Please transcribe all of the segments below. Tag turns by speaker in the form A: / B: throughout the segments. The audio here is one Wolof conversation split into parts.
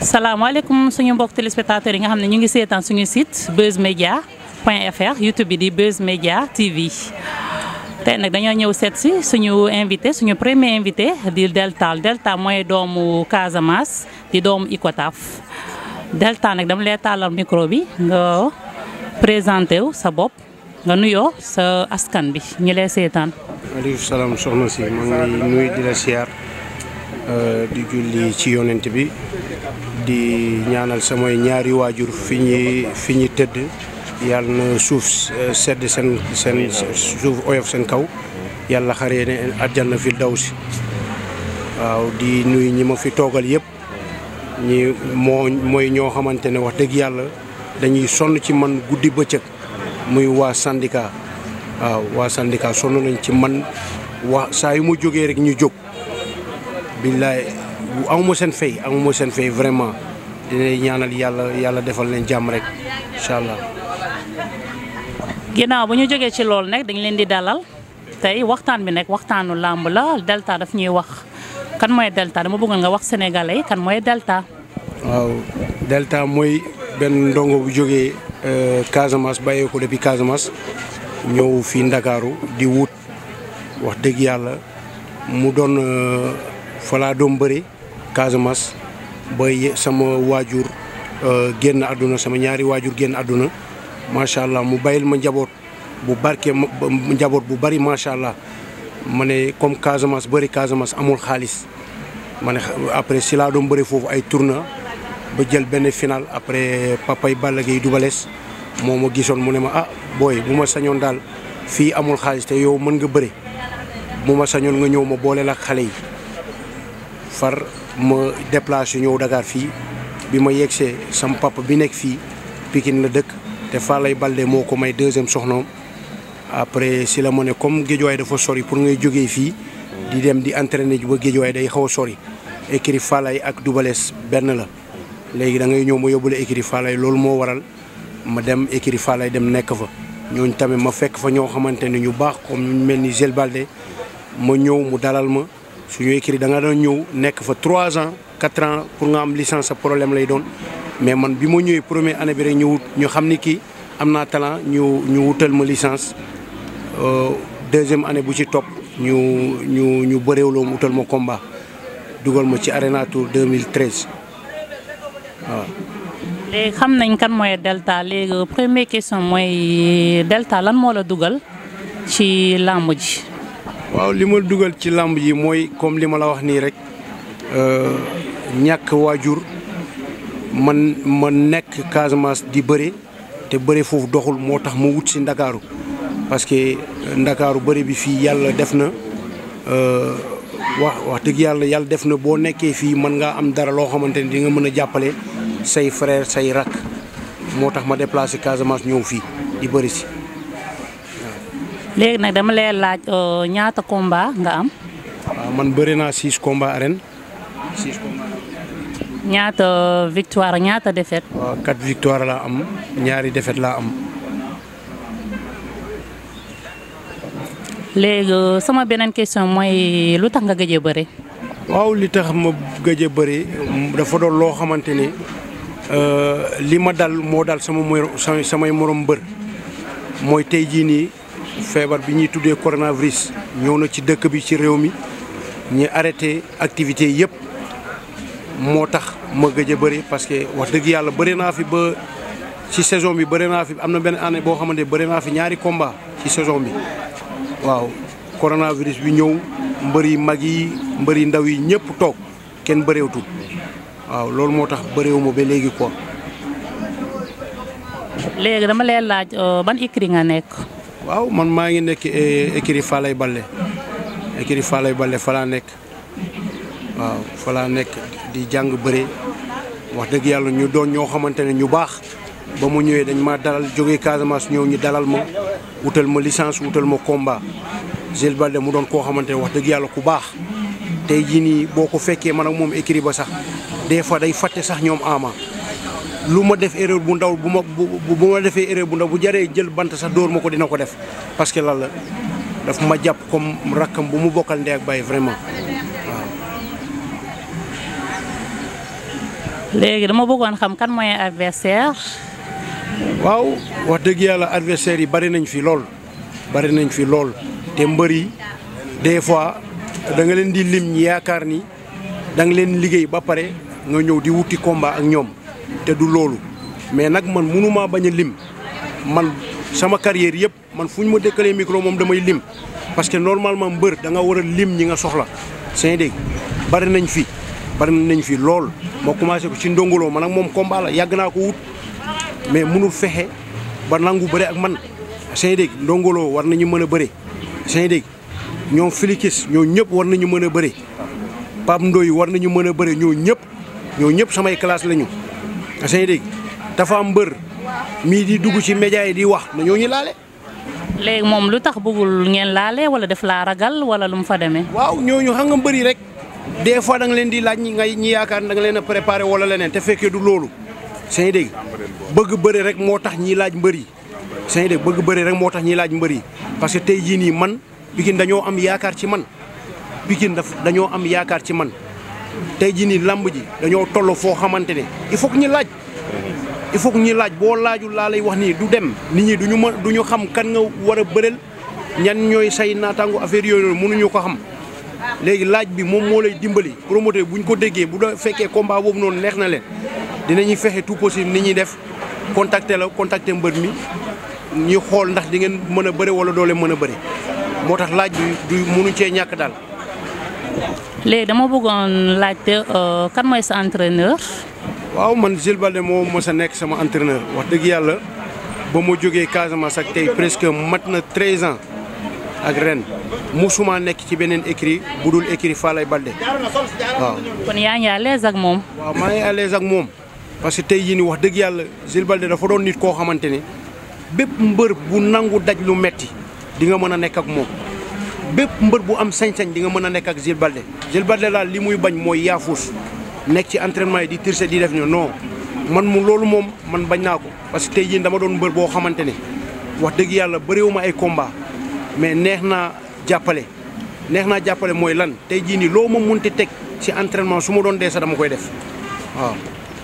A: salaamaaleykum suñu mbokk téléspectateurs yi nga xam ne ñu ngi seetaan suñu site Buzz Media point fr YouTube bi di Buzz Media TV tey nag dañoo ñëw seet si suñu invité suñu premier invité di Delta Delta mooy doomu Casamance di doomu Icotaf Delta nag dama lay tàllal micro bi nga présenté wu sa bopp nga nuyoo sa askan bi ñu lay seetaan.
B: maaleykum salaam soxna si maa ngi nuyu di la siyaar di julli ci yonent bi di ñaanal samay ñaari waajur fi ñi fi ñi tëdd yàlla na suuf sedd seen seen suuf oyof seen kaw yàlla xaree ne àjjana fi daw si waaw di nuyu ñi ma fi toogal yëpp ñi moo mooy ñoo xamante ne wax dëgg yàlla dañuy sonn ci man guddi bëccëg muy waa syndicat waaw waa syndicat sonn nañ ci man waa saa yu ma jógee rek ñu jóg billaay amuma seen fay amuma seen fay vraiment dina ñaanal yàlla yàlla defal leen jàmm rek incha allah.
A: ginnaaw bu ñu jógee ci loolu nag dañ leen di dalal tey waxtaan bi nag waxtaanu làmb la Delta daf ñuy wax kan mooy Delta dama bëggoon nga wax sénégalais yi kan mooy Delta.
B: waaw Delta mooy benn ndongo bu jógee Casamance bàyyee ko depuis Casamance ñëw fii Ndakaaru di wut wax dëgg yàlla mu doon fa laa doon bëri Casamance ba sama waajur génn àdduna sama ñaari waajur génn àdduna macha allah mu bàyyil ma njaboot bu barke njaboot bu bari macha allah ma ne comme Casamance bëri Casamance amul xaalis ma ne après si laa doon bëri foofu ay tournoi ba jël benn final après papay Balla Gaye dubales moo ma gisoon mu ne ma ah booy bu ma sañoon daal fii amul xaalis te yow mën nga bëri bu ma sañoon nga ñëw ma boole la xale yi far ma déplacé ñëw Dakar fii bi ma yegsee sam papa bi nekk fii Pikine la dëkk te Falaye Balde moo ko may deuxième soxnaam après si la ma ne comme géejuwaay dafa sori pour ngay jógee fii di dem di entraîner ji ba géejuwaay day xaw a sori écrit Falaye ak dubales benn la léegi da ngay ñëw ma yóbbule écrit Falaye loolu moo waral ma dem écrit Falaye dem nekk fa ñooñu tamit ma fekk fa ñoo xamante ne ñu baax comme ñu mel ni Gel Balde ma ñëw mu dalal ma suñu écrit da nga doon ñëw nekk fa 3 ans 4 ans pour nga am licence sa problème lay doon mais man bi ma ñëwee première année bi rek ñu wut ñu xam ni kii am naa talent ñu ñu wutal ma licence deuxième année bu ci topp ñu ñu ñu bëreewloo mu wutal ma combat dugal ma ci Arena Tour 2013 waaw.
A: léegi xam nañ kan mooy Delta léegi première question mooy Delta lan moo la dugal ci làmb ji.
B: waaw li ma dugal ci làmb ji mooy comme li ma la wax nii rek ñàkk waajur man ma nekk Casamance di bëre te bëre foofu doxul moo tax ma wut si Ndakaaru parce que Ndakaaru bëre bi fii yàlla def na wax wax dëgg yàlla yàlla def na boo nekkee fii mën ngaa am dara loo xamante ni di nga mën a jàppale say frère say rak moo tax ma déplacé Casamance ñëw fii di bëri si.
A: léegi nag dama lay laaj ñaata combat nga am.
B: waaw man bëri naa six combats arène six combats.
A: ñaata victoire ñaata défaite.
B: waaw quatre victoire laa am ñaari défaite laa am.
A: léegi sama beneen question mooy lu tax nga gëj a bëri.
B: waaw li tax ma gëj a bëri dafa doon loo xamante ni li ma dal moo dal sama morom samay morom mbër mooy tey jii nii. feebar bi ñuy tuddee coronavirus ñëw na ci dëkk bi ci réew mi ñu arrêté activité yëpp moo tax ma gëj a bëri parce que wax dëgg yàlla bëri naa fi ba ci saison bi bëri naa fi am na benn année boo xamante ne bëri naa fi ñaari combat ci saison bi waaw coronavirus bi ñëw mbër yi mag yi mbër yi ndaw yi ñëpp toog kenn bëreewtul waaw loolu moo tax bëreewuma ba léegi quoi.
A: léegi dama lay laaj ban écurie nga nekk.
B: waaw man maa ngi nekk écurie Falaye Baldé écurie Falaye Baldé fa laa nekk waaw fa laa nekk di jàng bëre wax dëgg yàlla ñu doon ñoo xamante ne ñu baax ba mu ñëwee dañ ma dalal jógee Casamance ñëw ñu dalal ma wutal ma licence wutal ma combat Gel Baldé mu doon koo xamante ne wax dëgg yàlla ku baax tey jii nii boo ko fekkee man ak moom écurie ba sax des fois day fàtte sax ñoom ama lu ma def erreur bu ndaw bu ma bu ma defee erreur bu ndaw bu jaree jël bant sax dóor ma ko dina ko def parce que lan la daf ma jàpp comme rakkam bu mu bokkal ndey ak baay vraiment waaw.
A: léegi dama bëggoon xam kan mooy adversaire
B: waaw wax dëgg yàlla adversaire yi bari nañ fi lool bari nañ fi lool te mbër yi des fois da nga leen di lim ñi yaakaar ni da nga leen liggéey ba pare nga ñëw di wuti combat ak ñoom te du loolu mais nag man mënumaa bañ a lim man sama carrière yëpp man fu ñu ma dëkkalee micro moom damay lim parce que normalement mbër da nga war a lim ñi nga soxla seen dégg bari nañ fi bari nañ fi lool moo commencé ko ci ndongoloo man ak moom combat la yàgg naa ko wut mais mënul fexe ba nangu bëre ak man seen dégg ndongoloo war nañu mën a bëre seen dégg ñoom filikis ñoo ñëpp war nañu mën a bëre Pape Ndoye war nañu mën a bëre ñoo ñëpp ñoo ñëpp samay classe lañu seen dégg dafa am mbër mii di dugg ci média yi di wax na ñoo ñu laale
A: léegi moom lu tax bëggul ngeen laale wala def laa ragal wala lu mu fa demee.
B: waaw ñooñu xam nga mbëri rek des fois da nga leen di laaj ñi ngay ñi yaakaar da nga leen a préparé wala leneen te fekkee du loolu seen dégg bëgg bëri rek moo tax ñiy laaj mbër yi seen dégg bëgg bëri rek moo tax ñiy laaj mbër yi parce que tey jii nii man Pikine dañoo am yaakaar ci man Pikine daf dañoo am yaakaar ci man tey jii nii lamb ji dañoo toll foo xamante ne il faut que ñu laaj il faut que ñu laaj boo laajul laa lay wax nii du dem nit ñi duñu mën duñu xam kan nga war a bëreel ñan ñooy say naataango affaire yooyu noonu mënuñu ko xam léegi laaj bi moom moo lay dimbali promoteur bu ñu ko déggee bu da fekkee combat boobu noonu neex na leen dinañuy fexe tout possible ni ñuy def contacter la contacter mbër mi ñu xool ndax di ngeen mën a bëre wala doole mën a bëre moo tax laaj bi du mënuñ cee ñàkk daal.
A: léegi dama bëggoon laajte kan mooy sa entraîneur.
B: waaw man Jules Baldé moo mës a nekk sama entraîneur wax dëgg yàlla ba ma jógee Casamance ak tey presque mat na 13 ans ak ren musuma nekk ci beneen écrit bu dul écrit Falaye Baldé waaw.
A: kon yaa ngi à l'aise ak moom.
B: waaw maa ngi à l'aise ak moom parce que tey jii nii wax dëgg yàlla Jules Baldé dafa doon nit koo xamante ne bépp mbër bu nangu daj lu metti di nga mën a nekk ak moom bépp mbër bu am sañ-sañ di nga mën a nekk ak Jules Baldé Jules Baldé daal li muy bañ mooy yaafus nekk ci entraînement yi di tirse di def ni non man mu loolu moom man bañ naa ko parce que tey jii dama doon mbër boo xamante ne wax dëgg yàlla bëriwuma ay combat mais neex naa jàppale neex naa jàppale mooy lan tey jii nii loo ma munti teg ci entraînement su ma doon dee sax dama koy def waaw.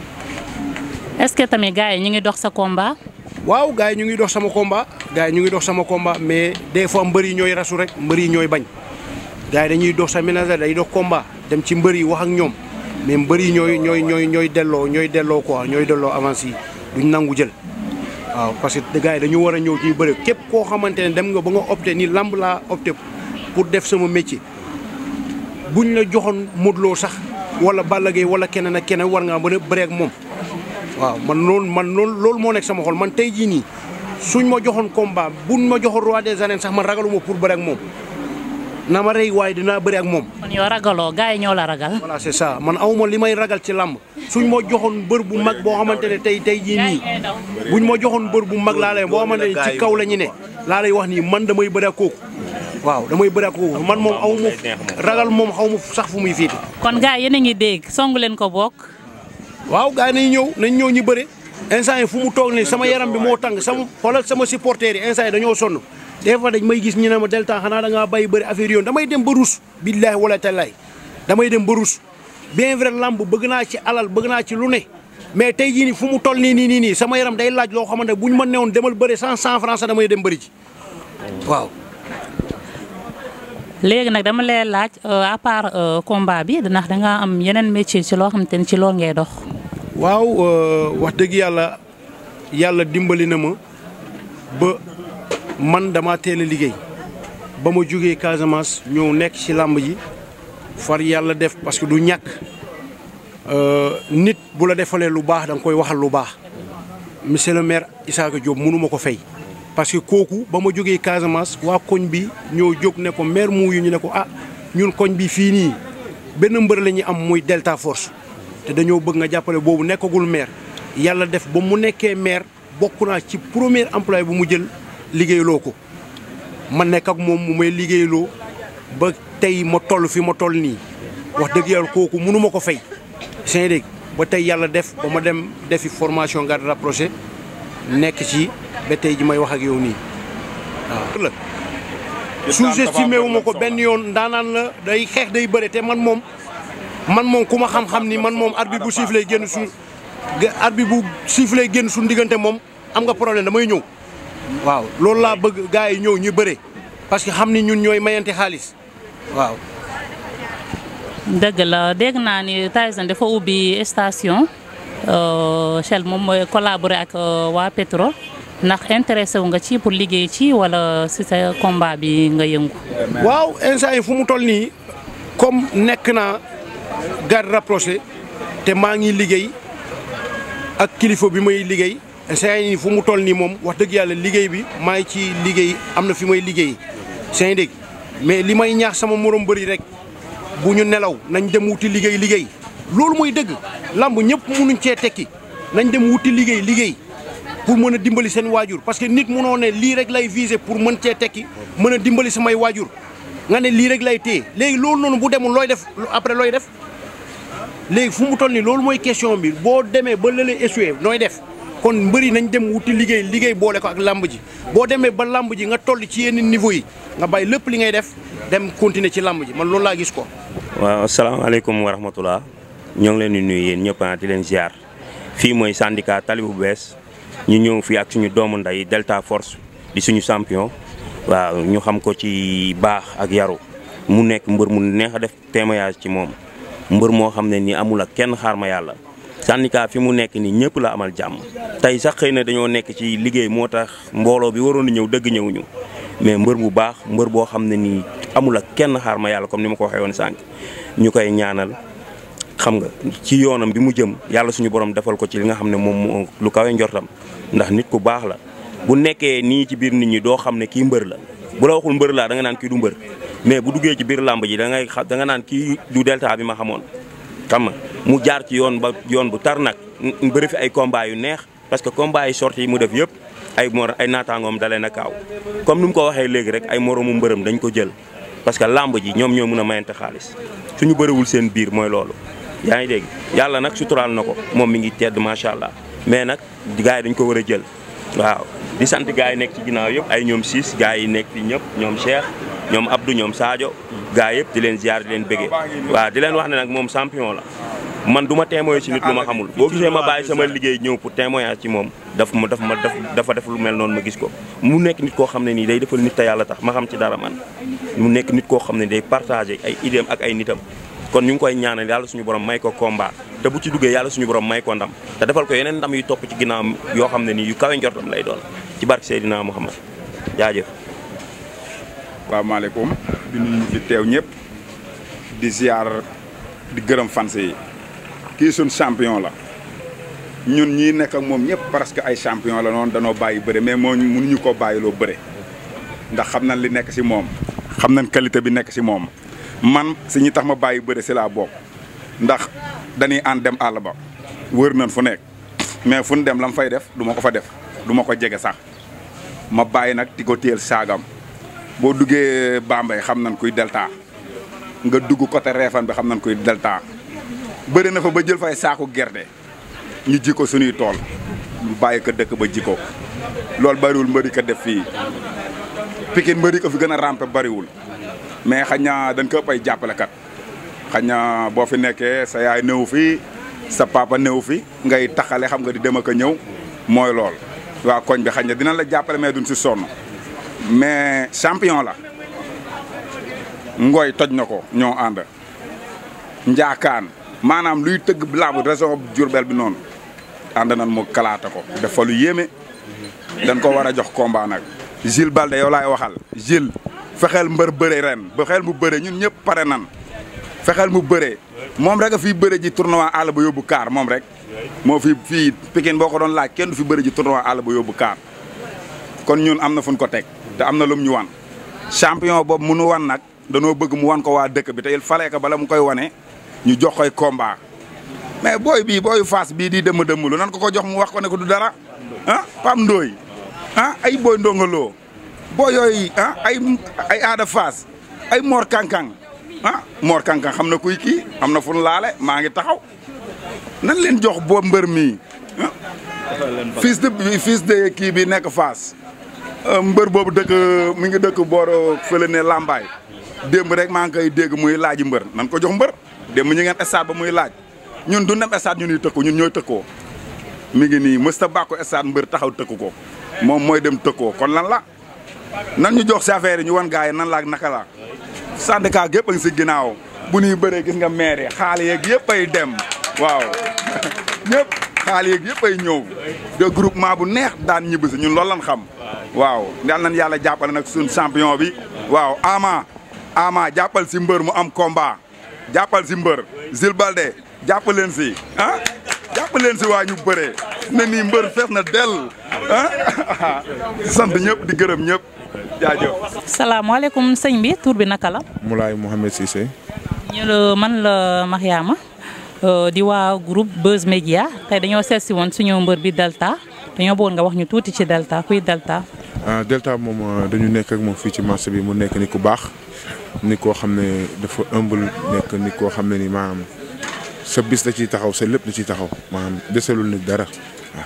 A: est-ce que tamit gars yi ñu ngi dox sa combat.
B: waaw gars yi ñu ngi dox sama combat gars yi ñu ngi dox sama combat mais des fois mbër yi ñooy rasu rek mbër yi ñooy bañ gars yi dañuy dox sa ménage day dox combat dem ci mbër yi wax ak ñoom mais mbër yi ñooy ñooy ñooy ñooy delloo ñooy delloo quoi ñooy delloo avance yi duñ nangu jël waaw parce que gars yi dañu war a ñëw ci bëre képp koo xamante ne dem nga ba nga opté ni lamb laa opté pour def sama métier buñ la joxoon Modou Lo sax wala Balla Gaye wala keneen ak keneen war ngaa mën a bëre ak moom waaw man loolu man loolu loolu moo nekk sama xol man tey jii nii suñ ma joxoon combat buñ ma joxoon roi des arènes sax man ragaluma pour bëre ak moom na ma rey waaye dinaa bëre ak moom.
A: kon yow ragaloo gars yi ñoo la ragal.
B: voilà c'est ça man awma li may ragal ci làmb suñ ma joxoon bër bu mag boo xamante ne tey tey jii nii buñ ma joxoon bër bu mag laa lay boo xamante ne ci kaw la ñu ne laa lay wax nii man damay bëre ak kooku waaw damay bëre ak kooku man moom aw ma ragal moom xaw ma sax fu muy fiiti
A: kon gars yéen a ngi dégg songu leen ko bokk.
B: waaw gars yi nañ ñëw nañ ñëw ñu bëre instant yi fu mu toog nii sama yaram bi moo tàng sama xoolal sama supporters yi instant yi dañoo sonn des fois dañ may gis ñu ne ma delta xanaa da ngaa bàyyi bëri affaire yoon damay dem ba rus billaahi wala tallaay damay dem ba rus bien vrai lamb bëgg naa ci alal bëgg naa ci lu ne mais tey jii nii fu mu toll nii nii nii nii sama yaram day laaj loo xamante bu ñu ma newoon demal bëri cent cent francs damay dem bëri ji waaw
A: léegi nag dama lay laaj à part combat bi ndax da nga am yeneen métier ci loo xamante ni ci loolu ngay dox.
B: waaw wax dëgg yàlla yàlla dimbali na ma ba man dama teel a liggéey ba ma jógee Casamance ñëw nekk ci làmb ji far yàlla def parce que du ñàkk nit bu la defalee lu baax da nga koy waxal lu baax monsieur le maire Issaka Diop mënu ma ko fay. parce que kooku ba ma jógee Casamance waa koñ bi ñoo jóg ne ko maire muuyu ñu ne ko ah ñun koñ bi fii nii benn mbër la ñuy am muy Delta Force te dañoo bëgg nga jàppale boobu nekkagul maire yàlla def ba mu nekkee maire bokk naa ci premier employé bu mu jël liggéeyloo ko ma nekk ak moom mu may liggéeyloo ba tey ma toll fi ma toll nii wax dëgg yàlla kooku mënu ma ko fay seen dégg ba tey yàlla def ba ma dem defi formation garde rapproché nekk ci ba tey ji may wax ak yow nii waaw la sous-estimé wu ma ko benn yoon ndaanaan la day xeex day bëre te man moom man moom ku ma xam-xam ni man moom arbitre bu sifflé génn su ga arbitre bu sifflé génn suñu diggante moom am nga problème damay ñëw waaw loolu laa bëgg gars yi ñëw ñu bëre parce que xam ni ñun ñooy mayante xaalis waaw
A: dëgg la dégg naa ni Tyson dafa ubbi station Shell moom mooy collaborer ak waa Petro ndax intéressé wu nga ci pour liggéey ci wala si sa combat bi nga yëngu.
B: waaw instant yi fu mu toll nii comme nekk naa garde rapproché te maa ngi liggéey ak kilifa bi may liggéey instant yi fu mu toll nii moom wax dëgg yàlla liggéey bi maa ngi ci liggéey am na fi may liggéey seen dégg mais li may ñaax sama morom bëri rek bu ñu nelaw nañ dem wuti liggéey liggéey loolu mooy dëgg lamb ñëpp mënuñ cee tekki nañ dem wuti liggéey liggéey pour mën a dimbali seen waajur parce que nit munoo ne lii rek lay viser pour mën cee tekki mën a dimbali samay waajur nga ne lii rek lay téye léegi loolu noonu bu demul looy def après looy def léegi fu mu toll nii loolu mooy question bi boo demee ba lële échoué nooy def kon mbëri nañ dem wuti liggéey liggéey boole ko ak lamb ji boo demee ba lamb ji nga toll ci yenn niveau yi nga bàyyi lépp li ngay def dem continuer ci lamb ji man loolu laa gis ko.
C: waaw asalaamaaleykum wa rahmatulah ñoo ngi leen di nuyu yéen ñëpp di leen ziar fii mooy syndicat tali bu bees ñu ñëw fii ak suñu doomu nday Delta Force di suñu champion waaw ñu xam ko ci baax ak yaru mu nekk mbër mu neex a def témoignage ci moom mbër moo xam ne nii amul ak kenn xaar ma yàlla. syndicat fi mu nekk nii ñëpp la amal jàmm tey sax xëy na dañoo nekk ci liggéey moo tax mbooloo bi waroon a ñëw dëgg ñëwuñu mais mbër bu baax mbër boo xam ne nii amul ak kenn xaar ma yàlla comme ni ma ko waxee woon sànq ñu koy ñaanal xam nga ci yoonam bi mu jëm yàlla suñu borom defal ko ci li nga xam ne moom moo lu kawe njortam ndax nit ku baax la bu nekkee nii ci biir nit ñi doo xam ne kii mbër la bu la waxul mbër laa da nga naan kii du mbër mais bu duggee ci biir làmb ji da ngay xa da nga naan kii du delta bi ma xamoon xam nga mu jaar ci yoon ba yoon bu tar nag bëri fi ay combat yu neex parce que combat yi sorti yi mu def yëpp ay mor ay naataangoom dalee na kaaw comme ni mu ko waxee léegi rek ay moromu mbërëm dañ ko jël parce que làmb ji ñoom ñoo mën a mayante xaalis suñu bëriwul seen biir mooy loolu yaa ngi dégg yàlla nag suturaal na ko moom mi ngi tedd macha allah mais nag gars yi dañ ko war a jël waaw di sant gars yi nekk ci ginnaaw yëpp ay ñoom siis gars yi nekk fi ñëpp ñoom Cheikh ñoom Abdou ñoom Sadio gars yëpp di leen ziar di leen bëggee waaw di leen wax ne nag moom champion la man du ma témoin ci nit lu ma xamul boo gisee ma bàyyi sama liggéey ñëw pour témoignage ci moom daf ma daf ma daf dafa def lu mel noonu ma gis ko mu nekk nit koo xam ne nii day defal nit te yàlla tax ma xam ci dara man mu nekk nit koo xam ne day partagé ay idéem ak ay nitam kon ñu ngi koy ñaanal yàlla suñu borom may ko combat te bu ci duggee yàlla suñu borom may ko ndam te defal ko yeneen ndam yu topp ci ginnaawam yoo xam ne nii yu kawe njortam lay doon ci barke Seydina Muhammad jaajëf
D: waaw maaleykum di nuyu ñu fi teew ñëpp di ziar di gërëm fans yi kii suñ champion la ñun ñii nekk ak moom ñëpp parce que ay champion la noonu danoo bàyyi bëre mais moo mënuñu koo bàyyiloo bëre ndax xam nañ li nekk si moom xam nañ qualité bi nekk si moom man si ñi tax ma bàyyi bëre si laa bokk ndax dañuy ànd dem àll ba wër nañ fu nekk mais fu ñu dem la mu fay def du ma ko fa def du ma ko jege sax ma bàyyi nag di ko téel saagam boo duggee Bambey xam nañ kuy delta nga dugg côté Réfane bi xam nañ kuy delta bëri na fa ba jël fay saaku gerte ñu ji ko suñuy tool ñu bàyyi ko dëkk ba ji ko loolu bariwul mbëri ko def fii Pikine mbëri ko fi gën a rampe bariwul mais xañ na dañ ko ëpp ay jàppalekat xañ na boo fi nekkee sa yaay néew fi sa papa néew fi ngay taxale xam nga di dem ak a ñëw mooy lool waa koñ bi xañ na dinañ la jàppale mais duñ si sonn mais champion la ngoy toj na ko ñoo ànd njaakaan maanaam luy tëgg làmb région Diourbel bi noonu ànd nañ mu kalaata ko def fa lu yéeme dañ ko war a jox combat nag Gilles Balde yow laay waxal Gilles fexeel mbër bëre ren fexeel mu bëre ñun ñëpp pare nan fexeel mu bëre moom rek a fii bëre ji tournoi àll ba yóbbu kaar moom rek moo fi fii Pikine boo ko doon laaj kenn du fi bëre ji tournoi àll ba yóbbu kaar kon ñun am na fu ñu ko teg te am na lum ñu wan champion boobu mu nu wan nag danoo bëgg mu wan ko waa dëkk bi te il fallait que bala mu koy wane ñu jox koy combat mais booy bii booyu Fass bii di dëmm dëmm lu nan ko ko jox mu wax ko ne ko du dara ah Pam Ndoy ah ay booy ndongaloo boo yooyu ah ay ay aada Fass ay Mor Kankang ah Mor Kankang xam na kuy kii am na fu nu laale maa ngi taxaw nan leen jox boo mbër mii ah fils de fils de kii bi nekk Fass mbër boobu dëkk mi ngi dëkk booro fële ne Lambaay démb rek maa ngi koy dégg muy laaji mbër nan ko jox mbër démb ñu ngeen stade ba muy laaj ñun du dem stade ñu ñuy tëkku ñun ñooy tëkkoo mi ngi nii mësta bàkko stade mbër taxaw tëkku ko moom mooy dem tëkkoo kon lan la nan ñu jox si affaire yi ñu wan gars yi nan la ak naka la syndicat gépp a ngi si ginnaaw bu ñuy bëree gis nga maire yi xaal yeeg yëpp ay dem waaw ñëpp xaal yeeg yëpp ay ñëw de groupement bu neex daan ñibbi si ñun loolu lan xam waaw yal nañ yàlla jàppale nag suñ champion bi waaw ama ama jàppal si mbër mu am combat jàppal si mbër Zil Balde jàppal leen si ah jàppal leen si waa ñu bëree ne nii mbër fees na dell ah sant ñëpp di gërëm ñëpp jaajëf.
A: salaamaaleykum sëñ bi tur bi naka la.
E: Moulay Mohamed Cissé.
A: ñu la man la Mariama di waa groupe Buzz Media tey dañoo seet si woon suñu mbër bi Delta dañoo bëggoon nga wax ñu tuuti ci Delta kuy Delta.
E: ah Delta moom dañu nekk ak moom fii ci marché bi mu nekk ni ku baax ni koo xam ne dafa ëmbal nekk ni koo xam ne ni maanaam sa bis da ciy taxaw sa lépp da ciy taxaw maanaam deselul nit dara waaw.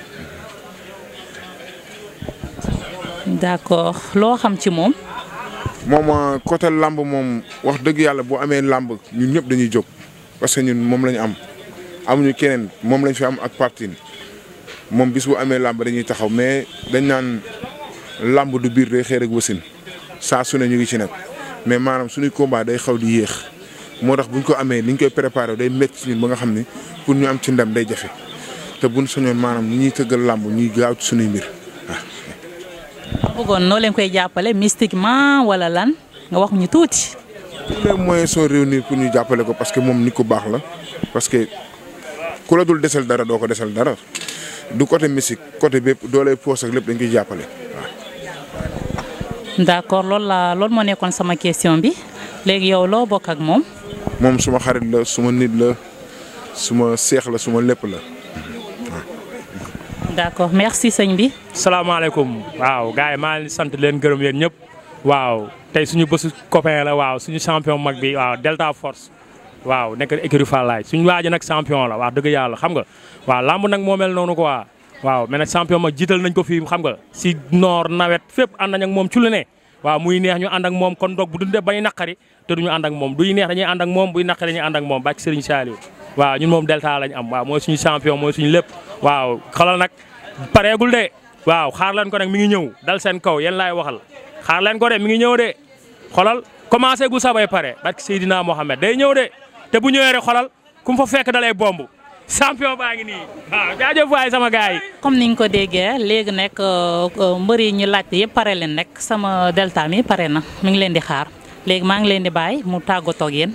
A: d'accord loo xam ci moom.
E: moom côté lamb moom wax dëgg yàlla boo amee lamb ñun ñëpp dañuy jóg parce que ñun moom la ñu am amuñu keneen moom lañ fi am ak parti moom bis bu amee lamb dañuy taxaw mais dañ naan lamb du biir day xeer ak wasin saa su ne ñu ngi ci nag mais maanaam suñuy combat day xaw di yéex moo tax buñ ko amee ni ñu koy préparé day métti ci ñun ba nga xam ni pour ñu am ci ndam day jafe te buñ soñoon maanaam ñi ñuy tëggal lamb ñuy gaaw ci suñuy mbir waaw.
A: bëggoon noo leen koy jàppale mystiquement wala lan nga wax ñu tuuti.
E: tous les moyens sont réunis pour ñu jàppale ko parce que moom nit ku baax la parce que ku la dul desal dara doo ko desal dara du côté musique côté bépp doole poos ak lépp dañ koy jàppale waaw.
A: d'accord loolu la loolu moo nekkoon sama question bi léegi yow loo bokk ak moom.
E: moom suma xarit la suma nit la suma seex la suma lépp la.
A: d'accord merci sëñ bi.
F: salaamaaleykum waaw gars yi maa ngi sant leen gërëm yéen ñëpp waaw tey suñu bésu copain la waaw suñu champion mag bi waaw Delta Force waaw nekk écurie Fallaye suñu waaji nag champion la wax dëgg yàlla xam nga waaw lamb nag moo mel noonu quoi waaw mais nag champion mag jiital nañ ko fii xam nga si noor nawet fépp ànd nañ ak moom ci lu ne waaw muy neex ñu ànd ak moom kon donc bu dundee bañ naqari te duñu ànd ak moom duy neex dañuy ànd ak moom buy naqari dañuy ànd ak moom bàcc Serigne Saliou waaw ñun moom Delta lañ am waaw mooy suñu champion mooy suñu lépp waaw xalal nag pareegul de waaw xaar leen ko nag mi ngi ñëw dal seen kaw yéen laay waxal xaar leen ko de mi ngi ñëw de xolal commencé gu sabay pare barke Seydina Mohamed day ñëw de te bu ñëwee rek xolal ku mu fa fekk dalay bomb champion baa ngi nii waaw jaajëf waay sama gars yi.
A: comme ni nga ko déggee léegi nekk mbër yi ñu laajte yëpp pare leen nekk sama Delta mi pare na mi ngi leen di xaar léegi maa ngi leen di bàyyi mu tàggatoo ak yéen.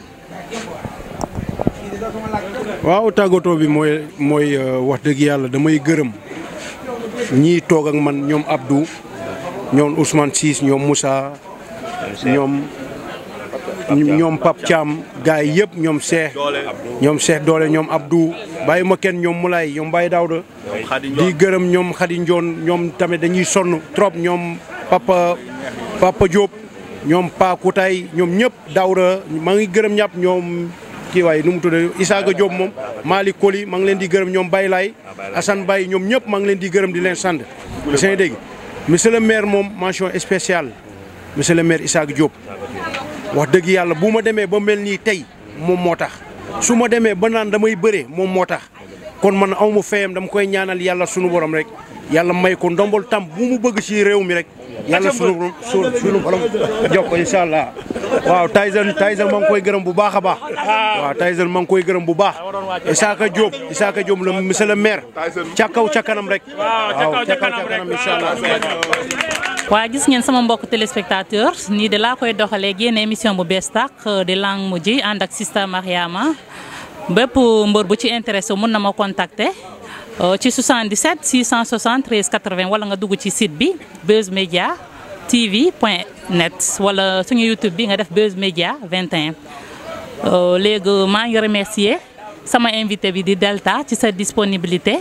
B: waaw tàggatoo bi mooy mooy wax dëgg yàlla damay gërëm ñii toog ak man ñoom Abdou ñoom Ousmane Ciss ñoom Moussa ñoom ñoom Pape Thiam gars yi yëpp ñoom Cheikh ñoom Cheikh Doole ñoom Abdou bàyyi ma kenn ñoom Moulay ñoom Baye Daouda di gërëm ñoom Khady Ndione ñoom tamit dañuy sonn trop ñoom Papa Papa Diop ñoom Pa Koutay ñoom ñëpp Daouda maa ngi gërëm ñàpp ñoom kii waaye nu mu tudd Isaaga Diop moom Malick Koli maa ngi leen di gërëm ñoom Baye Laye Assane Baye ñoom ñëpp maa ngi leen di gërëm di leen sant seen dégg monsieur le maire moom mention spéciale monsieur le maire Isaaga Diop wax dëgg yàlla bu ma demee ba mel nii tey moom moo tax su ma demee ba naan damay bëree moom moo tax kon man aw ma fayam dama koy ñaanal yàlla sunu borom rek yàlla may ko ndombol tam bu mu bëgg ci réew mi rek yàlla sunu sunu borom jox ko incha allah waaw Tyson Tyson maa ngi koy gërëm bu baax a baax waaw Tyson maa ngi koy gërëm bu baax Isaka Diop Isaka Diop le monsieur le maire ca kaw ca kanam rek waaw ca kaw ca kanam incha allah
A: waa gis ngeen sama mbokk téléspectateur nii de laa koy doxalee génn émission bu bees tàq di lang mu ji ànd ak Sista Mariama bépp mbër bu ci intéressé mun na ma contacter ci 77 673 80 wala nga dugg ci site bi Buzz Media TV point net wala suñu YouTube bi nga def Buzz Media 21. léegi maa ngi remercier sama invité bi di Delta ci sa disponibilité.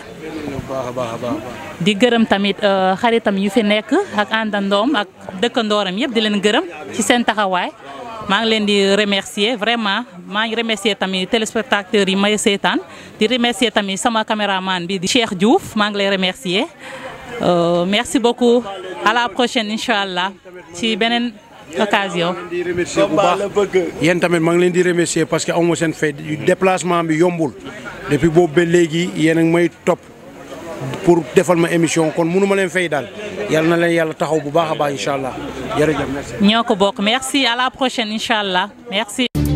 A: di gërëm tamit xaritam yu fi nekk ak àndandoom ak dëkkandooram yëpp di leen gërëm ci seen taxawaay maa ngi leen di remercier vraiment maa ngi remercier tamit téléspectateurs yi may seetaan di remercier tamit sama caméraman bi di Cheikh Diouf maa ngi lay remercier merci beaucoup à la prochaine incha allah ci beneen occasion.
B: di remercier bu baax yéen tamit maa ngi leen di remercier parce que amu seen fay déplacement bi yombul depuis boobu ba léegi yéen a ngi may topp pour defal ma émission kon mënu ma leen fay daal yàlla na leen yàlla taxaw bu baax a baax incha allah jërëjëf merci.
A: ñoo ko bokk merci à la prochaine incha allah merci.